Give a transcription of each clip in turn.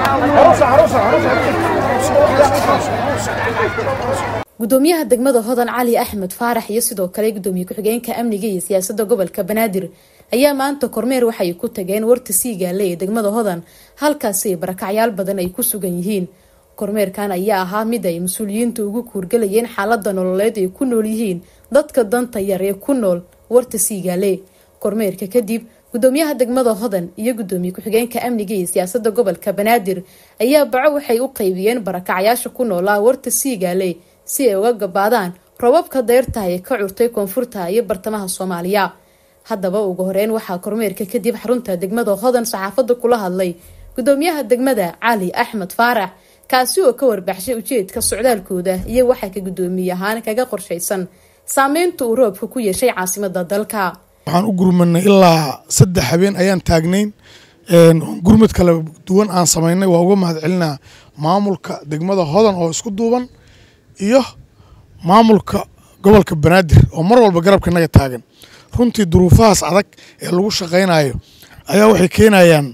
gudoomiyaha degmada hodan cali axmed faarax iyo sidoo kale gudoomiye ku-xigeenka amniga iyo siyaasada gobolka banaadir ayaa maanta kormeer waxay ku tageen warta siigaale ee degmada hodan halkaasi barakacyaal badan ay ku sugan yihiin kormeerkan ayaa ahaa mid ay mas-uuliyiinta ugu kuurgalayeen xaalada nololeed ay ku nool yihiin dadka danta yar ee ku nool warta siigaale kormeerka kadib gudoomiyaha degmada hodan iyo gudoomiye ku-xigeenka amniga iyo siyaasada gobolka banaadir ayaa baco waxay u qeybiyeen barakacyaasha ku noolaa warta siigaale si ay uga gabaadaan robabka deyrta ee ka curtay koonfurta iyo bartamaha soomaaliya haddaba ugu horeyn waxaa kormeerka kadib xarunta degmada hodan saxaafada kula hadlay gudoomiyaha degmada cali axmed faarax kaasi oo ka warbaxshay ujeedka socdaalkooda iyo waxaa ka gudoomiye ahaan kaga qorshaysan saameynta uu roobka ku yeeshay caasimada dalka waxaan u gurmanay ilaa saddex habeen ayaan taagnayn gurmad kala duwan aan samaynay waa uga mahad celinaa maamulka degmada hodan oo isku duuban iyo maamulka gobolka banaadir oo mar walba garabka naga taagan runtii duruufahaas adag ee lagu shaqaynayo ayaa waxay keenayaan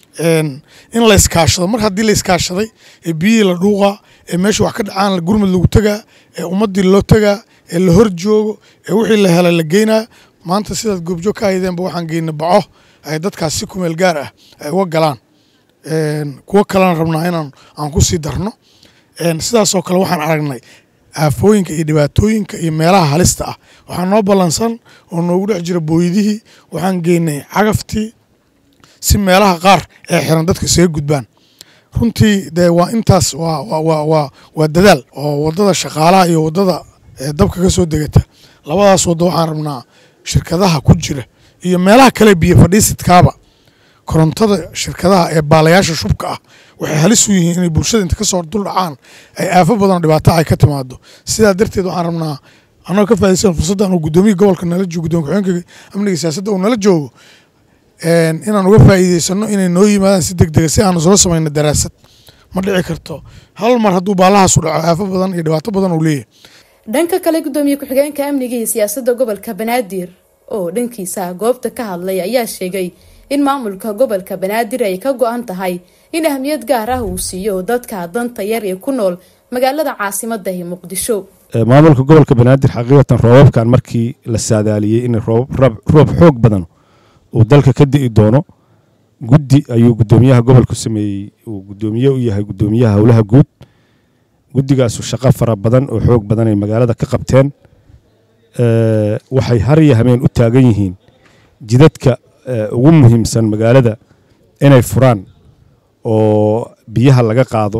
in la iskaashado mar haddii la iskaashaday ee biyihii la dhuuqaa ee meesha wax ka dhacaan gurmud lagu tegaa ee ummadii loo tegaa ee la hor joogo ee wixii la helay la geynaa maanta sidaad goobjoog ka haydeenba waxaan geynay baco ay dadkaas si kumeel gaar ah ay uga galaan kuwo kalena rabnaa inaan aan ku sii darno sidaasoo kale waxaan aragnay aafooyinka iyo dhibaatooyinka iyo meelaha halista ah waxaa noo ballansan oo noogu dhex jira booydihii waxaan geynay cagaftii si meelaha qaar ee xiran dadka isaga gudbaan runtii dee waa intaas waa dadaal oo wadada shaqaalaha iyo wadada dabka ka soo degata labadaas waddo waxaan rabnaa shirkadaha ku jira iyo meelaha kale biyo fadhiisidkaaba korontada shirkadaha ee baalayaasha shubka ah waxay halis u yihiin inay bulshada inta kasoo dul dhacaan ay aafo badan dhibaato ay ka timaado sidaa darteed waxaan rabnaa annagoo ka faidaysan fursaddan uu guddoomiya gobolka nala joogo gudoomiye ku-xigeenka amniga siyaasadda uu nala joogo inaan uga faa'iideysano inay noo yimaadaan si deg dega si aan isla samayno daraasad ma dhici karto hal mar hadduu baalahaasu dhaco aafo badan iyo dhibaato badan uu leeyahay dhanka kale gudoomiye ku-xigeenka amniga iyo siyaasada gobolka banaadir oo dhankiisa goobta ka hadlay ayaa sheegay in maamulka gobolka banaadir ay ka go-an tahay in ahmiyad gaar ah uu siiyo dadka danta yar ee ku nool magaalada caasimada ee muqdisho maamulka gobolka banaadir xaqiiqatan roobabkan markii la saadaaliyey in roob xoog badan uu dalka ka di'i doono guddi ayuu gudoomiyaha gobolku sameeyey uu gudoomiye u yahay gudoomiyaha howlaha guud guddigaasu shaqo fara badan oo xoog badan ay magaalada ka qabteen waxay har iyo hameen u taagan yihiin jidadka ugu muhiimsan magaalada inay furaan oo biyaha laga qaado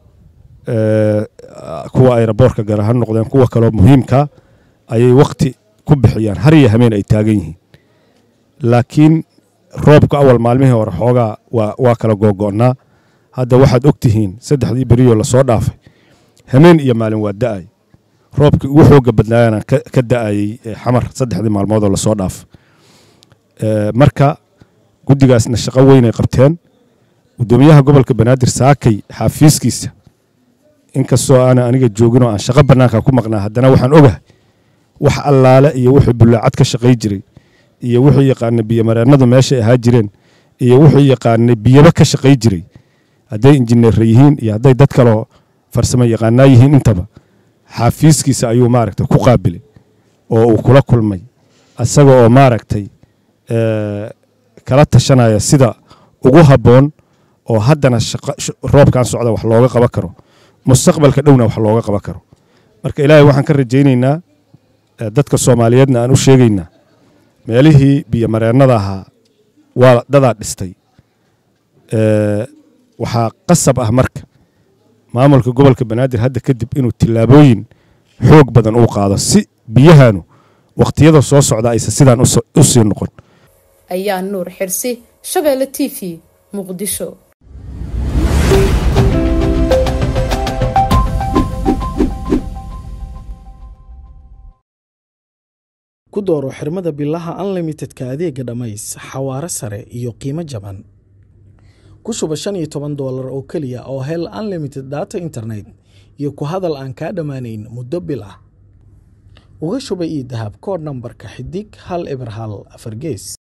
kuwa ayraboorka gara ha noqdeen kuwa kaloo muhiimka ayay wakti ku bixiyaan har iyo hameen ay taagan yihiin laakiin roobka awal maalmihii hore xoogaa waa kala googo'naa hadda waxaad og tihiin saddexdii beriyoo lasoo dhaafay hameen iyo maalin waa da'ay roobkii ugu xooga badnaayana ka da'ayey xamar saddexdii maalmoodoo lasoo dhaafay marka guddigaasna shaqo weynay qabteen gudoomiyaha gobolka banaadir saakay xaafiiskiisa inkastoo aana aniga jooginoo aan shaqo bannaanka ku maqnaa haddana waxaan ogahay wax allaale iyo wixii bullaacad ka shaqay jiray iyo wuxuu yaqaanay biyomareennadu meeshay ahaa jireen iyo wuxuu yaqaanay biyaba ka shaqay jiray hadday injineerra yihiin iyo hadday dad kaloo farsamo yaqaanaa yihiin intaba xaafiiskiisa ayuu maaragtay ku qaabilay oo uu kula kulmay isaga oo maaragtay kala tashanaya sida ugu habboon oo haddana roobkan socda wax looga qaban karo mustaqbalka dhowna wax looga qaban karo marka ilaahay waxaan ka rajaynaynaa dadka soomaaliyeedna aan u sheegaynaa meelihii biyomareennada ahaa waa dadaa dhistay waxaa qasab ah marka maamulka gobolka banaadir hadda kadib inuu tillaabooyin xoog badan uu qaado si biyahanu wakhtiyada soo socda aysan sidaan u sii noqon ayaa nuur xirsi shabeelle t v muqdisho ku dooro xirmada bilaha unlimitedka adeega dhammays xawaare sare iyo qiimo jaban ku shuba shan iyo toban doolar oo keliya oo hel unlimited data internet iyo ku hadal aan kaa dhammaanayn muddo bil ah uga shuba io dahab kood nambarka xidig hal eber hal afar gees